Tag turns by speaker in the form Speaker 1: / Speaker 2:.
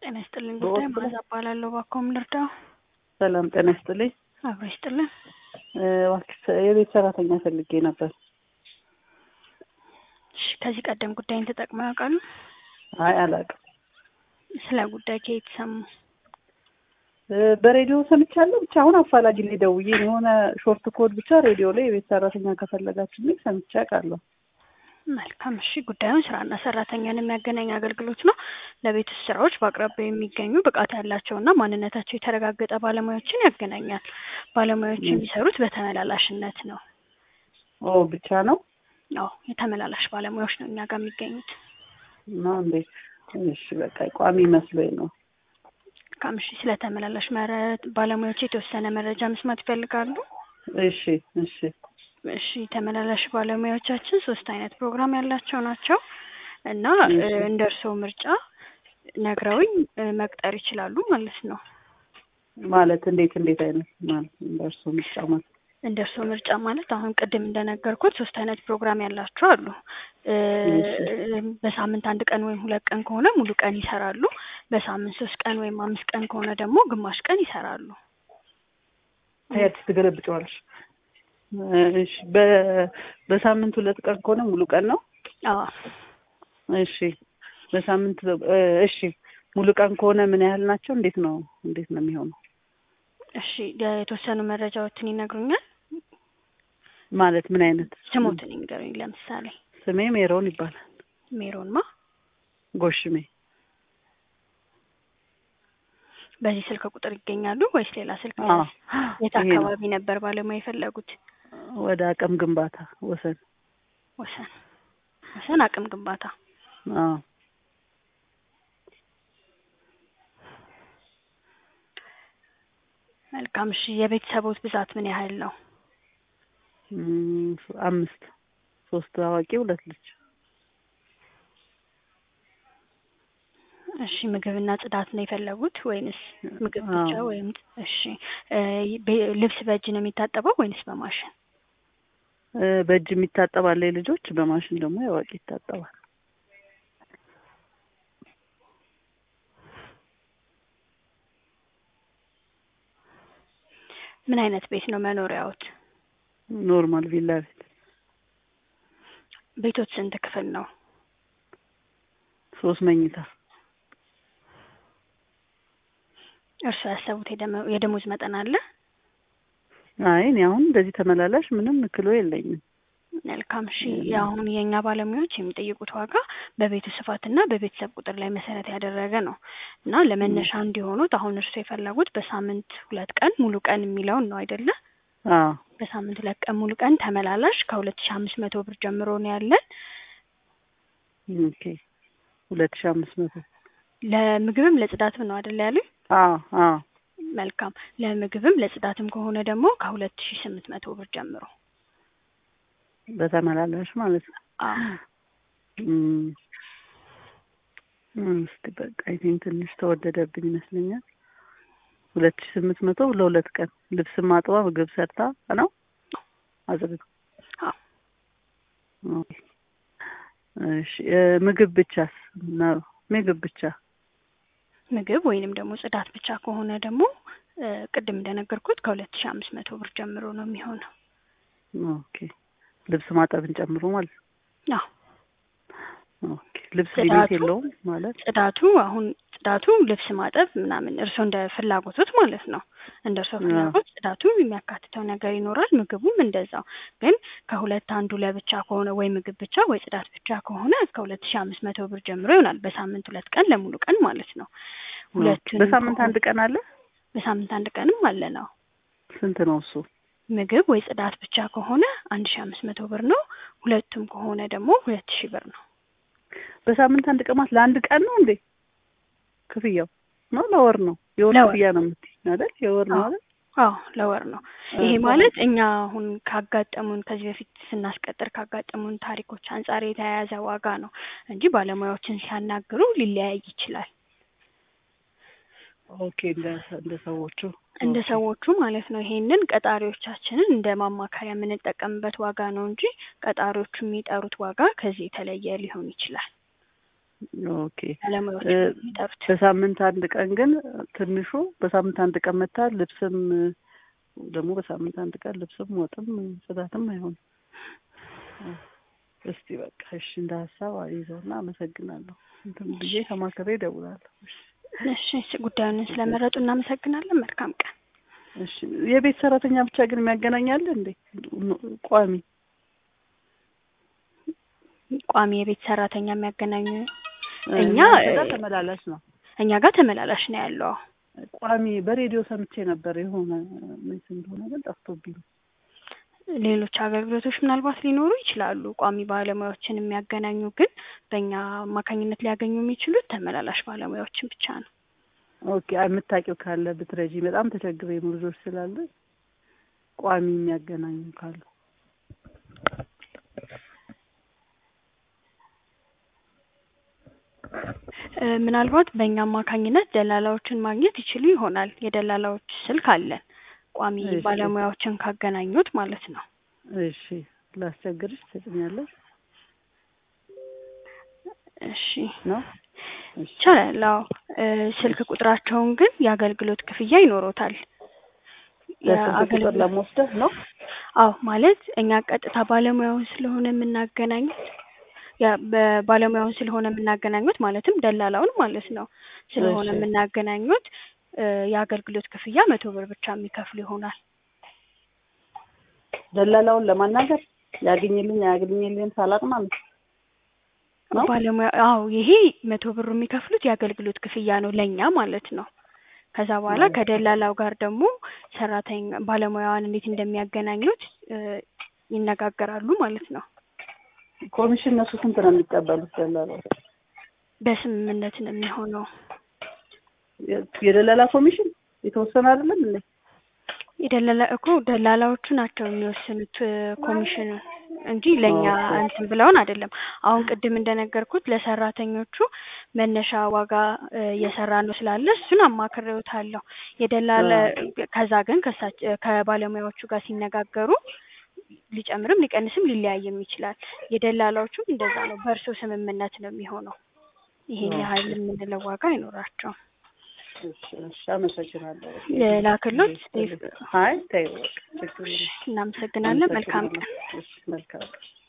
Speaker 1: ጤና ይስጥልኝ። ጉዳይ
Speaker 2: በወቅቱ-
Speaker 1: ማዛ እባላለሁ። እባክዎን ልርዳው?
Speaker 2: ሰላም ጤና ይስጥልኝ።
Speaker 1: አብሮ ይስጥልን።
Speaker 2: እ፣ እባክሽ የቤት ሰራተኛ ፈልጌ ነበር።
Speaker 1: እሺ፣ ከዚህ ቀደም ጉዳይን ተጠቅመው ያውቃሉ?
Speaker 2: አይ አላውቅም።
Speaker 1: ስለ ጉዳይ ከየት ሰሙ?
Speaker 2: እ፣ በሬዲዮ ሰምቻለሁ። ብቻ አሁን አፋላጊ ላይ ደውዬ የሆነ ሾርት ኮድ ብቻ ሬዲዮ ላይ የቤት ሰራተኛ ከፈለጋችሁ የሚል ሰምቼ አውቃለሁ።
Speaker 1: መልካም። እሺ፣ ጉዳዩን ስራና ሰራተኛን የሚያገናኝ አገልግሎት ነው። ለቤት ውስጥ ስራዎች በአቅራቢያው የሚገኙ ብቃት ያላቸውና ማንነታቸው የተረጋገጠ ባለሙያዎችን ያገናኛል። ባለሙያዎች
Speaker 2: ም።
Speaker 1: የሚሰሩት በተመላላሽነት ነው።
Speaker 2: ኦ ብቻ ነው
Speaker 1: አዎ፣ የተመላላሽ ባለሙያዎች ነው እኛ ጋር የሚገኙት።
Speaker 2: ነው እንዴ? እሺ በቃ ቋሚ መስሎኝ ነው።
Speaker 1: መልካም። እሺ፣ ስለ ተመላላሽ መረ- ባለሙያዎች የተወሰነ መረጃ መስማት ይፈልጋሉ?
Speaker 2: እሺ እሺ
Speaker 1: እሺ ተመላላሽ ባለሙያዎቻችን ሶስት አይነት ፕሮግራም ያላቸው ናቸው እና እ፣
Speaker 2: እሺ።
Speaker 1: እንደ እርስዎ ምርጫ ነግረውኝ እ፣ መቅጠር ይችላሉ ማለት ነው።
Speaker 2: ማለት እንዴት እንዴት አይነት ማለት እንደርሱ ምርጫ ማለት
Speaker 1: እንደ እርስዎ ምርጫ ማለት አሁን ቅድም እንደነገርኩት ሶስት አይነት ፕሮግራም ያላቸው አሉ። እ፣
Speaker 2: እሺ።
Speaker 1: በሳምንት አንድ ቀን ወይም ሁለት ቀን ከሆነ ሙሉ ቀን ይሰራሉ። በሳምንት ሶስት ቀን ወይም አምስት ቀን ከሆነ ደግሞ ግማሽ ቀን ይሰራሉ።
Speaker 2: ታያት ትገለብጨዋለሽ። እሺ በ- በሳምንት ሁለት ቀን ከሆነ ሙሉ ቀን ነው።
Speaker 1: አዎ
Speaker 2: እሺ በሳምንት እ፣ እሺ ሙሉ ቀን ከሆነ ምን ያህል ናቸው? እንዴት ነው እንዴት ነው የሚሆነው?
Speaker 1: እሺ የተወሰኑ መረጃዎችን ይነግሩኛል።
Speaker 2: ማለት ምን አይነት
Speaker 1: ስሞትን ይንገሩኝ። ለምሳሌ
Speaker 2: ስሜ ሜሮን ይባላል።
Speaker 1: ሜሮንማ
Speaker 2: ጎሽሜ
Speaker 1: በዚህ ስልክ ቁጥር ይገኛሉ ወይስ ሌላ ስልክ?
Speaker 2: አዎ
Speaker 1: የት
Speaker 2: ይሄ ነው።
Speaker 1: አካባቢ ነበር ባለሙያ የፈለጉት?
Speaker 2: ወደ አቅም ግንባታ ወሰን
Speaker 1: ወሰን ወሰን አቅም ግንባታ።
Speaker 2: አዎ
Speaker 1: መልካም። እሺ የቤተሰቦት ብዛት ምን ያህል ነው?
Speaker 2: እም፣ አምስት ሶስት አዋቂ ሁለት ልጅ
Speaker 1: እሺ ምግብና ጽዳት ነው የፈለጉት ወይንስ ምግብ
Speaker 2: አዎ።
Speaker 1: ብቻ ወይም እሺ እ፣ ቤ- ልብስ በእጅ ነው የሚታጠበው ወይንስ በማሽን?
Speaker 2: እ፣ በእጅ የሚታጠብ አለ የልጆች በማሽን ደግሞ የአዋቂ ይታጠባል።
Speaker 1: ምን አይነት ቤት ነው መኖሪያዎት?
Speaker 2: ኖርማል ቪላ ቤት
Speaker 1: ቤቶት ስንት ክፍል ነው?
Speaker 2: ሶስት መኝታ
Speaker 1: እርስዎ ያሰቡት የደመ- የደሞዝ መጠን አለ?
Speaker 2: አይ እኔ አሁን እንደዚህ ተመላላሽ ምንም ክሎ የለኝም።
Speaker 1: መልካም እሺ
Speaker 2: 음.
Speaker 1: የአሁን የእኛ ባለሙያዎች የሚጠይቁት ዋጋ በቤቱ ስፋትና በቤተሰብ ቁጥር ላይ መሰረት ያደረገ ነው እና ለመነሻ እንዲሆኑት አሁን እርስዎ የፈለጉት በሳምንት ሁለት ቀን ሙሉ ቀን የሚለውን ነው አይደለ?
Speaker 2: አዎ
Speaker 1: በሳምንት ሁለት ቀን ሙሉ ቀን ተመላላሽ ከሁለት ሺ አምስት መቶ ብር ጀምሮ ነው ያለን።
Speaker 2: ኦኬ ሁለት ሺህ አምስት መቶ
Speaker 1: ለምግብም ለጽዳትም ነው አይደለ ያሉኝ?
Speaker 2: አዎ አዎ
Speaker 1: መልካም ለምግብም ለጽዳትም ከሆነ ደግሞ ከሁለት ሺ ስምንት መቶ ብር ጀምሮ
Speaker 2: በተመላላሽ ማለት ነው።
Speaker 1: አዎ
Speaker 2: እም፣ እም፣ እስኪ በቃ ይሄን ትንሽ ተወደደብኝ ይመስለኛል። ሁለት ሺህ ስምንት መቶ ለሁለት ቀን ልብስ ማጥባ ምግብ ሰርታ ነው አጽድታ
Speaker 1: አዎ
Speaker 2: ኦኬ። እሺ እ፣ ምግብ ብቻስ ነው ምግብ ብቻ
Speaker 1: ምግብ ወይንም ደግሞ ጽዳት ብቻ ከሆነ ደግሞ እ፣ ቅድም እንደነገርኩት ከሁለት ሺ አምስት መቶ ብር ጀምሮ ነው የሚሆነው።
Speaker 2: ኦኬ ልብስ ማጠብን ጨምሮ ማለት ነው።
Speaker 1: አዎ
Speaker 2: ኦኬ ልብስ
Speaker 1: ጽዳቱ?
Speaker 2: ሊሚት የለውም ማለት
Speaker 1: ጽዳቱ አሁን ጽዳቱ ልብስ ማጠብ ምናምን እርስዎ እንደ ፍላጎቶት ማለት ነው። እንደ እርስዎ
Speaker 2: አዎ።
Speaker 1: ፍላጎት ጽዳቱ የሚያካትተው ነገር ይኖራል። ምግቡም እንደዛው። ግን ከሁለት አንዱ ለብቻ ከሆነ ወይ ምግብ ብቻ ወይ ጽዳት ብቻ ከሆነ እስከ ሁለት ሺ አምስት መቶ ብር ጀምሮ ይሆናል። በሳምንት ሁለት ቀን ለሙሉ ቀን ማለት ነው። ሁለቱንም
Speaker 2: በሳምንት
Speaker 1: ከሆነ-
Speaker 2: አንድ ቀን አለ።
Speaker 1: በሳምንት አንድ ቀንም አለ ነው።
Speaker 2: ስንት ነው እሱ?
Speaker 1: ምግብ ወይ ጽዳት ብቻ ከሆነ አንድ ሺ አምስት መቶ ብር ነው። ሁለቱም ከሆነ ደግሞ ሁለት ሺህ ብር ነው።
Speaker 2: በሳምንት አንድ ቀን ማለት ለአንድ ቀን ነው እንዴ? ክፍያው ነው ለወር ነው? የወር
Speaker 1: ለወር።
Speaker 2: ክፍያ ነው የምትይኝ አይደል? የወር ነው
Speaker 1: አዎ።
Speaker 2: አይደል?
Speaker 1: አዎ ለወር ነው። ይሄ
Speaker 2: እ፣
Speaker 1: ማለት እኛ አሁን ካጋጠሙን ከዚህ በፊት ስናስቀጥር ካጋጠሙን ታሪኮች አንጻር የተያያዘ ዋጋ ነው እንጂ ባለሙያዎችን ሲያናግሩ ሊለያይ ይችላል።
Speaker 2: ኦኬ እንደ እንደ ሰዎቹ
Speaker 1: እንደ
Speaker 2: ኦኬ።
Speaker 1: ሰዎቹ ማለት ነው። ይሄንን ቀጣሪዎቻችንን እንደ ማማከሪያ የምንጠቀምበት ዋጋ ነው እንጂ ቀጣሪዎቹ የሚጠሩት ዋጋ ከዚህ የተለየ ሊሆን ይችላል።
Speaker 2: ኦኬ
Speaker 1: ባለሙያዎች
Speaker 2: እ፣
Speaker 1: የሚጠሩት።
Speaker 2: በሳምንት አንድ ቀን ግን ትንሹ በሳምንት አንድ ቀን መታ ልብስም ደግሞ በሳምንት አንድ ቀን ልብስም ወጥም ጽዳትም አይሆንም። እስቲ በቃ እሺ እንደ ሀሳብ ይዘውና አመሰግናለሁ። እንትን ብዬ ተማክሬ እደውላለሁ። እሺ
Speaker 1: እሺ ጉዳዩን ስለመረጡ እናመሰግናለን። መልካም ቀን።
Speaker 2: እሺ የቤት ሰራተኛ ብቻ ግን የሚያገናኛል እንዴ? ቋሚ
Speaker 1: ቋሚ የቤት ሰራተኛ የሚያገናኙ እኛ
Speaker 2: እናንተ ጋር ተመላላሽ ነው።
Speaker 1: እኛ ጋር ተመላላሽ ነው ያለው።
Speaker 2: ቋሚ በሬዲዮ ሰምቼ ነበር የሆነ ምን እንደሆነ ግን ጠፍቶብኝ።
Speaker 1: ሌሎች አገልግሎቶች ምናልባት ሊኖሩ ይችላሉ። ቋሚ ባለሙያዎችን የሚያገናኙ ግን በእኛ አማካኝነት ሊያገኙ የሚችሉት ተመላላሽ ባለሙያዎችን ብቻ ነው።
Speaker 2: ኦኬ የምታውቂው ካለ ብትረጂ። በጣም ተቸግሬ ነው ልጆች ስላለ ቋሚ የሚያገናኙ ካሉ
Speaker 1: እ፣ ምናልባት በእኛ አማካኝነት ደላላዎችን ማግኘት ይችሉ ይሆናል። የደላላዎች ስልክ አለን። ቋሚ
Speaker 2: እሺ።
Speaker 1: ባለሙያዎችን ካገናኙት ማለት ነው።
Speaker 2: እሺ ላስቸግርሽ ትሰጥኛለሽ
Speaker 1: እሺ
Speaker 2: ነው? እሺ
Speaker 1: ይቻላል። አዎ እ፣ ስልክ ቁጥራቸውን ግን የአገልግሎት ክፍያ ይኖሮታል።
Speaker 2: ለስልክ ቁጥር
Speaker 1: የአገልግሎት
Speaker 2: ለመወስደህ ነው?
Speaker 1: አዎ ማለት እኛ ቀጥታ ባለሙያውን ስለሆነ የምናገናኙት ያ በባለሙያውን ስለሆነ የምናገናኙት ማለትም ደላላውን ማለት ነው ስለሆነ
Speaker 2: እሺ።
Speaker 1: የምናገናኙት እ፣ የአገልግሎት ክፍያ መቶ ብር ብቻ የሚከፍሉ ይሆናል።
Speaker 2: ደላላውን ለማናገር ያገኝልኝ አያገኝልኝ ሳላቅ ማለት ነው?
Speaker 1: ባለሙያ አዎ ይሄ መቶ ብሩ የሚከፍሉት የአገልግሎት ክፍያ ነው ለእኛ ማለት ነው። ከዛ በኋላ
Speaker 2: ኦኬ።
Speaker 1: ከደላላው ጋር ደግሞ ሰራተኛ ባለሙያዋን እንዴት እንደሚያገናኙት እ፣ ይነጋገራሉ ማለት ነው።
Speaker 2: ኮሚሽን እነሱ ስንት ነው የሚቀበሉት ደላላው?
Speaker 1: በስምምነት ነው የሚሆነው።
Speaker 2: የ- የደላላ ኮሚሽን የተወሰነ አይደለም እንዴ?
Speaker 1: የደላላ እኮ ደላላዎቹ ናቸው የሚወስኑት እ፣ ኮሚሽኑን እንጂ ለእኛ
Speaker 2: ኦኬ።
Speaker 1: እንትን ብለውን አይደለም። አሁን ቅድም እንደነገርኩት ለሰራተኞቹ መነሻ ዋጋ እ፣ እየሰራ ነው ስላለ እሱን አማክሬዎታለሁ። የደላላ ከዛ ግን ከሳች ከባለሙያዎቹ ጋር ሲነጋገሩ ሊጨምርም ሊቀንስም ሊለያይም ይችላል። የደላላዎቹም እንደዛ ነው። በእርሶ ስምምነት ነው የሚሆነው። ይሄን ያህል የምንለው ዋጋ አይኖራቸውም።
Speaker 2: እሺ፣ እሺ፣ አመሰግናለሁ።
Speaker 1: ላክሎት
Speaker 2: አይ ተይው በቃ ችግር የለም።
Speaker 1: እናመሰግናለን። መልካም ቀን።
Speaker 2: እሺ፣ መልካም ቀን።